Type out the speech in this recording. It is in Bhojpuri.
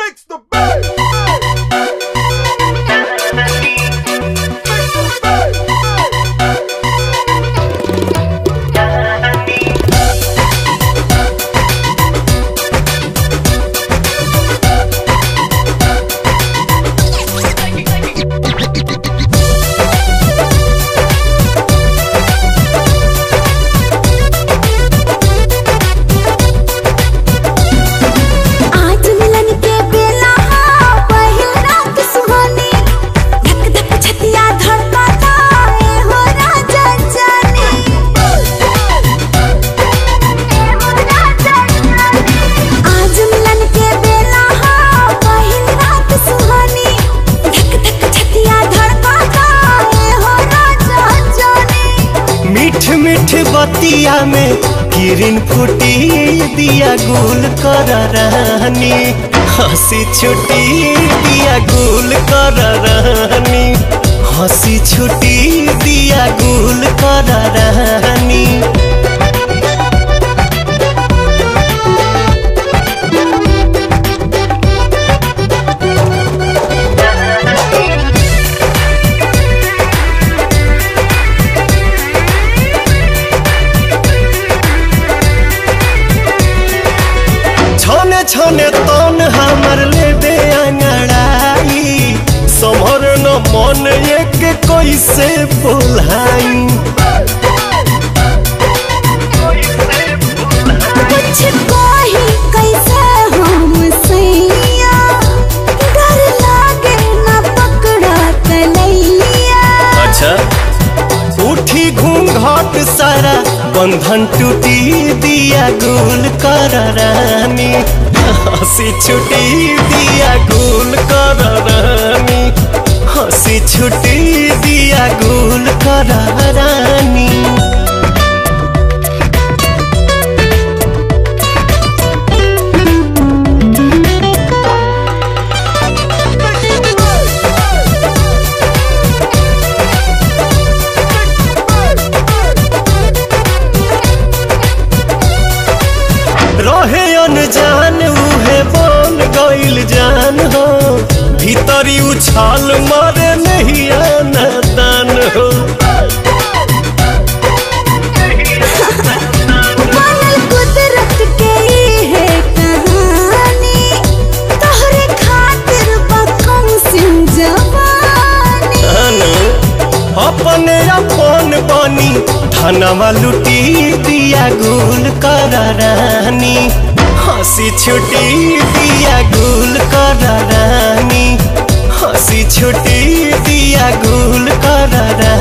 Fix the bass. आज मिलन के बेला हा पहिल रात सुहानी धक धक छतिया धड़कता ए हो राजा जाने आज मिलन के बेला हा पहिल रात सुहानी धक धक छतिया धड़कता ए हो राजा जाने मीठ मीठ बतिया में किरण फूटी दिया गुल कर रहनी हंसी छुटी दिया गुल कर रहनी हंसी छुटी दिया गुल कर रहनी छने छने तन हमर लेबे अंगड़ाई समर न मन एक कैसे बोलाई कुछ कोही कैसे हम सैया डर लागे न पकड़ा तलैया अच्छा उठी घूंघट सारा बंधन टूटी दिया गुल कर रानी हंसी छुटी दिया गुल कर रानी हंसी छुटी दिया गुल कर रानी रहे अनजान उहे बन गइल जान हो भीतरी उछाल मारे नहीं आना दान हो बनल कुदरत के ई है कहानी तोहरे खातिर बकम सिंह जवानी अनु, अपने अपन बनी धनवा लुटी दिया गुल कर रानी हंसी छुटी दिया गुल कर रानी हंसी छुटी दिया गुल कर रानी